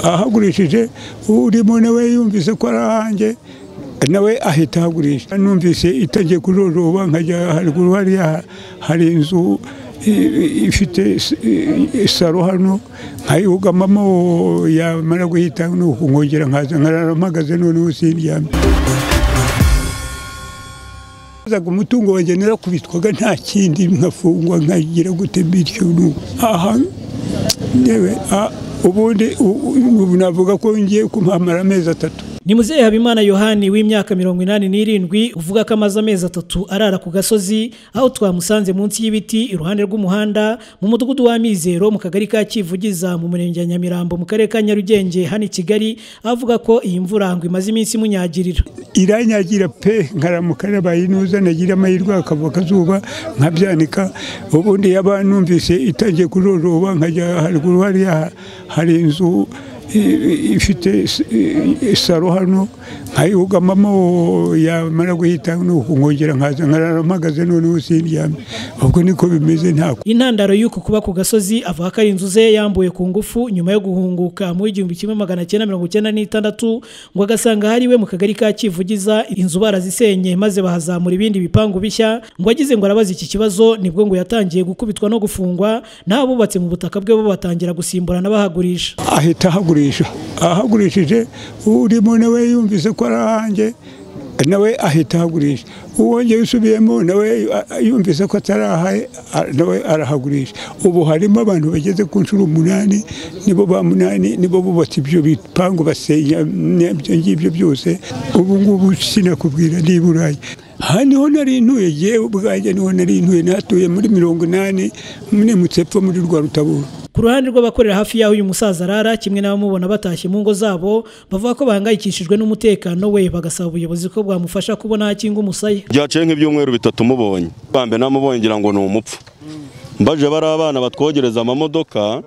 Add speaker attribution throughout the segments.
Speaker 1: ahagurishije urimo nawe yumvise ko ari ahanjye nawe ahita ahagurisha numvise itangiye kujojoba nkajya haruguru hariya hari inzu ifite saro hano nkayihugamamo yamara guhita nuko nkongera nkaza nkarara mpagaze noneho sindyamye umutungo wanjye narakubitwaga nta kindi nkafungwa nkagira gute bityo aha ubundi navuga ko ngiye kumamara amezi atatu
Speaker 2: ni muzehe habimana yohani w'imyaka mirongo inani n'irindwi uvuga ko amaze amezi atatu arara ku gasozi aho twamusanze munsi y'ibiti iruhande rw'umuhanda mu mudugudu wa mizero mu kagari ka kivugiza mu murenge wa nyamirambo mu karere ka nyarugenge hano i kigali avuga ko iyi mvura ngo imaze iminsi imunyagirira
Speaker 1: iranyagira pe nkaramuka nabaye inuza nagira amahirwe hakava akazuba nkabyanika ubundi yaba numvise itangiye kujojoba nkajya haruguru hariya hari inzu ifite saro hano nkayihugamamo yamara guhita nuko nkongera nkaza nkarara mpagaze noneho sindyamye ubwo niko bimeze ntabwo
Speaker 2: intandaro y'uku kuba ku gasozi avuga ko ari inzu ze yambuye ku ngufu nyuma yo guhunguka muri igihumbi kimwe magana cyenda mirongo icyenda n'itandatu ngo agasanga hari iwe mu kagari ka kivugiza inzu barazisenye maze bahazamura ibindi bipangu bishya ngo agize ngo arabaza iki kibazo nibwo ngo yatangiye gukubitwa no gufungwa n'abubatse mu butaka bwe bo batangira gusimburana bahagurisha
Speaker 1: ahita ahagurisha ahagurishije urimo nawe yumvise ko ari ahanjye nawe ahita ahagurisha uwongeye usubiyemo nawe yumvise ko atari ahaye nawe arahagurisha ubu harimo abantu bageze ku nshuro umunani nibo ba munani nibo bubatse ibyo bipangu basenya ibyo ngibyo byose ubu ngubu sinakubwira niba uraye aha niho nari ntuye yewe ubwanjye niho nari ntuye natuye muri mirongo inani nimutse epfo muri rwa rutabura
Speaker 2: ku ruhande rw'abakorera hafi y'aho uyu musaza arara kimwe n'abamubona batashye mu ngo zabo bavuga ko bahangayikishijwe n'umutekano we bagasaba ubuyobozi ko bwamufasha kubona akinga umusaya
Speaker 3: byaciye nk'ibyumweru bitatu mubonye bambe namubonye ngira ngo ni umupfu mbaje bari abana batwogereza amamodoka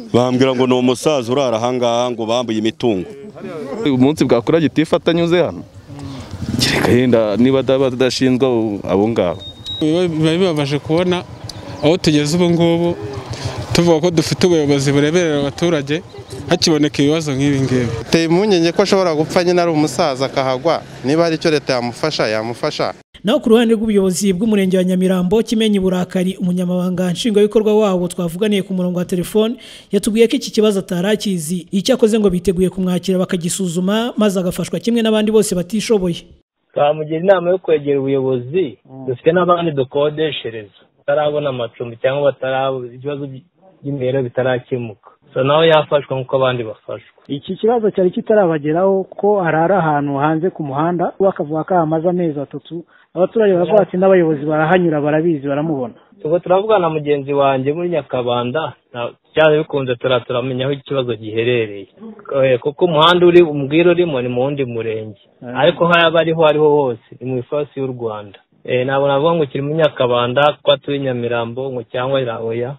Speaker 3: bambwira ngo ni umusaza urara ahangaha ngo bambuye imitungo
Speaker 4: umunsi bwakora gitifu atanyuze hano kereka yenda niba adashinzwe abo ngabo
Speaker 5: biba bibabaje kubona aho tugeze ubu ngubu tuvuga ko dufite ubuyobozi bureberera abaturage hakiboneka ibibazo nk'ibi ngibi
Speaker 6: biteye impungenge ko ashobora gupfa nyine ari umusaza akahagwa niba hari icyo leta yamufasha yamufasha
Speaker 2: naho ku ruhande rw'ubuyobozi bw'umurenge wa nyamirambo kimenyi burakari umunyamabanga nshingwabikorwa wabo twavuganiye ku murongo wa telefone yatubwiye ko iki kibazo atari akizi icyo akoze ngo biteguye kumwakira bakagisuzuma maze agafashwa kimwe n'abandi bose batishoboye
Speaker 7: twamugira inama yo kwegera ubuyobozi dufite n'abandi dukodeshereza batarabona amacumbi cyangwa batarabona ikibazo by'imibereho bitarakemuka so nawe yafashwa nk'uko abandi bafashwa
Speaker 8: iki kibazo cyari kitarabageraho ko arara ahantu hanze ku muhanda we akavuga ko hamaze amezi atatu abaturage baravuga ati n'abayobozi barahanyura barabizi baramubona
Speaker 7: ubwo turavuga na mugenzi wanjye muri nyakabanda cyane bikunze turaturamenya aho ikibazo giherereye kuko umuhanda uri umbwira urimo ni mu wundi murenge ariko haba ariho ariho hose ni mu ifasi y'u rwanda ntabwo navuga ngo ukiri muri nyakabanda kuko atuye nyamirambo ngo cyangwa irahoya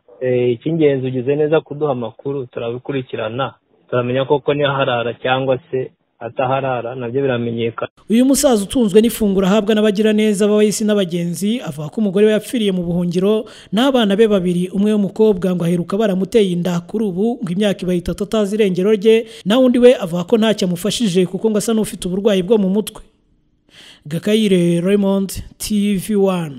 Speaker 7: icy'ingenzi ugize neza kuduha amakuru turabikurikirana turamenya koko niharara cyangwa se ataharara nabyo biramenyekana
Speaker 2: uyu musaza utunzwe n'ifunguro ahabwa n'abagiraneza b'abayisi n'abagenzi avuga ko umugore we yapfiriye mu buhungiro n'abana be babiri umwe w'umukobwa ngo aheruka baramuteye inda kuri ubu ngo imyaka ibaye itatu atazi irengero rye naho undi we avuga ko ntacyo amufashije kuko ngo asa n'ufite uburwayi bwo mu mutwe gakayire raymond tv one